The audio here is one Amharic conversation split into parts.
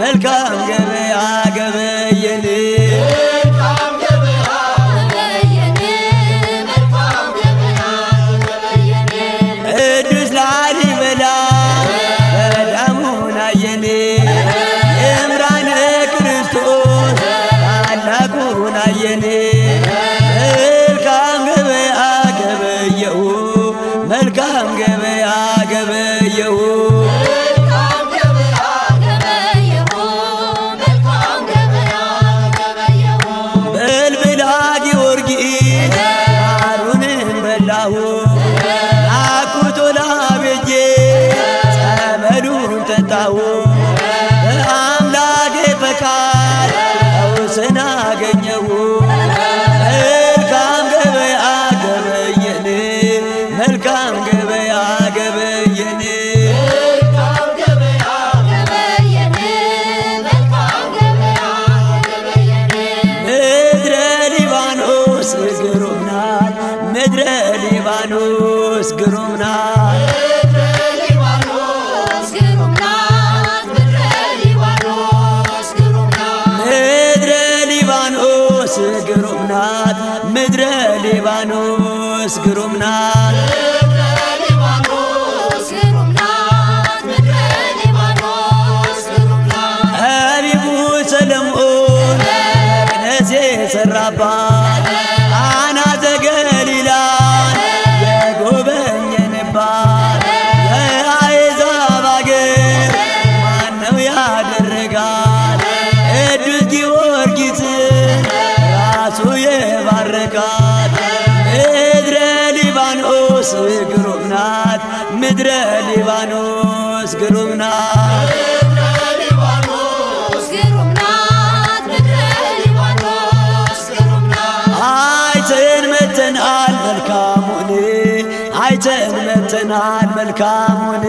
መልካም ገበያ ገበየን ቅዱስ ላሊበላ ገዳሙን አየን የምራነ ክርስቶስ ታላቁን አየን መልካም ገበያ ገበየሁ መልካም ገበያ ገበየሁ በልብላ ጊዮርጊስ ማሩንን በላሁ ናኩቶላ ቤጄ ጸበሉን ጠጣሁ በአምላኬ ፈቃድ ፈውስን አገኘሁ መልካም ገበያ ገበየን መልካም ገበያ ገበየን ምድረ ሊባኖስ ግሩም ናት ምድረ ሊባኖስ ግሩም ናት ምድረ ሊባኖስ ግሩም ናት ምድረ ሊባኖስ ግሩም ናት ጠቢቡ ሰለሞን መቅደስ የሠራባት አናዘ ገሊላን የጎበኘንባት የአሕዛብ አገር ማነው ያደረጋት ቅዱስ ጊዮርጊስን ራሱ የባረካት ምድረ ሊባኖስ ግሩም ናት ምድረ ሊባኖስ ግሩም ናት አይተን መተናል መልካሙን አይተን መተናል መልካሙን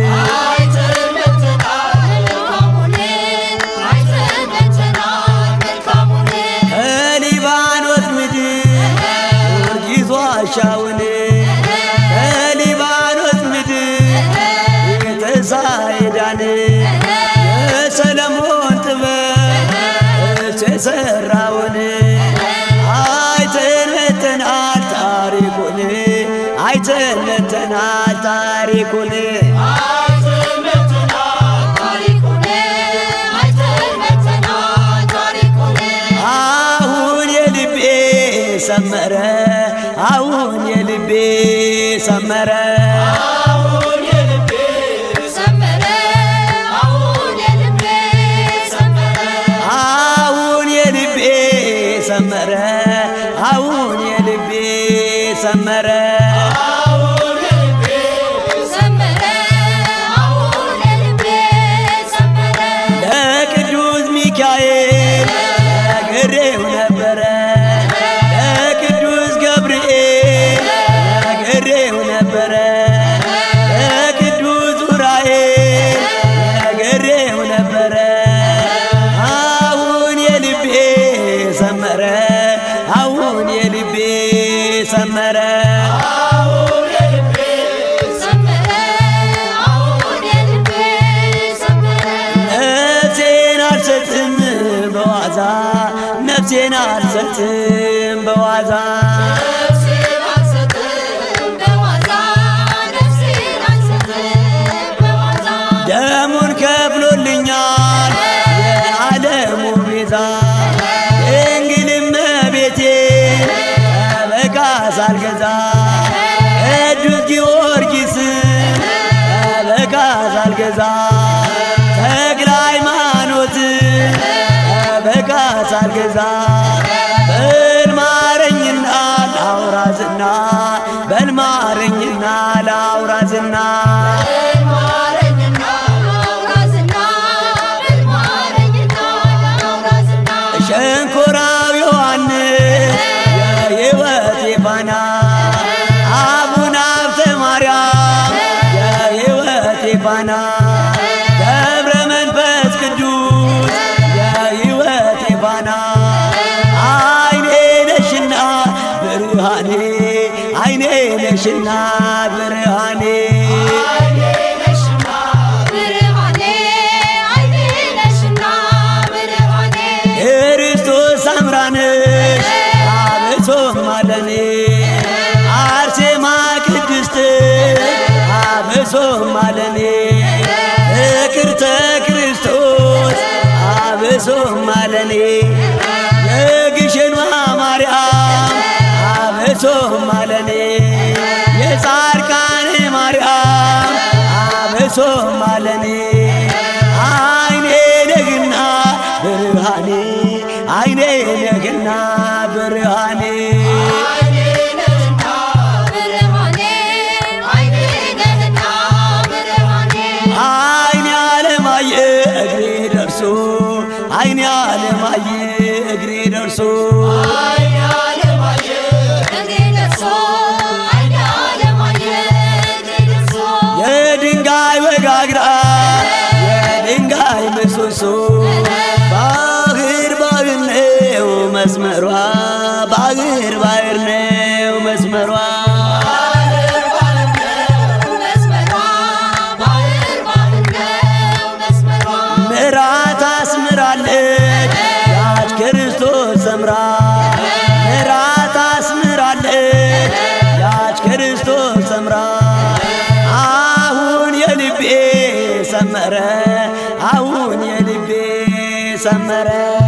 ከሊባኖስ ምድር ጊዮርጊስ ዋሻውን ከሊባኖስ ምድር የተሳይዳን የሰለሞን ጥበብ እሱ የሠራውን አይተን መተናል ታሪኩን አይተን መተናል ታሪኩን አሁን የልቤ ሰመረ አሁን የልቤ ሰመረ አሁን የልቤ ሰመረ አሁን የልቤ ሰመረ ለቅዱስ ሚካኤል ነግሬው ነበረ ለቅዱስ ገብርኤል ነግሬው ነበረ ለቅዱስ ዑራኤል ነግሬው ነበረ አሁን የልቤ ሰመረ አሁን የልቤ ሰመረ ነፍሴን አልሰጥም በዋዛ ነፍሴን አልሰጥም በዋዛ ደሙን ከፍሎልኛል የዓለሙ ቤዛ ድንግልም ቤቴ ጠበቃ ሳልገዛ ቅዱስ ጊዮርጊስ ጠበቃ ሳልገዛ ተክለ ሃይማኖት ጠበቃ ሳልገዛ በልማረኝና ላውራዝና በልማረኝና ላውራዝና ሸንኮራው ዮሐንስ የሕይወቴ ፋና አውራነሽ አብሶም አለኔ አርሴማ ቅድስት አብሶም አለኔ ፍቅርተ ክርስቶስ አብሶም አለኔ የግሸኗ ማርያም አብሶም አለኔ የጻድቃኔ ማርያም አብሶም አለኔ አይኔ ነግና ብርሃኔ አይኔ ነግና ብርሃኔ አይኔ አለማየ እግሬ ደርሶ አይኔ አለማየ እግሬ ደርሶ የድንጋይ ወጋግራ የድንጋይ ምሰሶ ባህር ባህር ነው መስመሯ ባህር ባህር ነው መስመሯ ምራት አስምራለች ያች ክርስቶስ ሰምራ ምራት አስምራለች ያች ክርስቶስ ሰምራ አሁን የልቤ ሰመረ አሁን የልቤ ሰመረ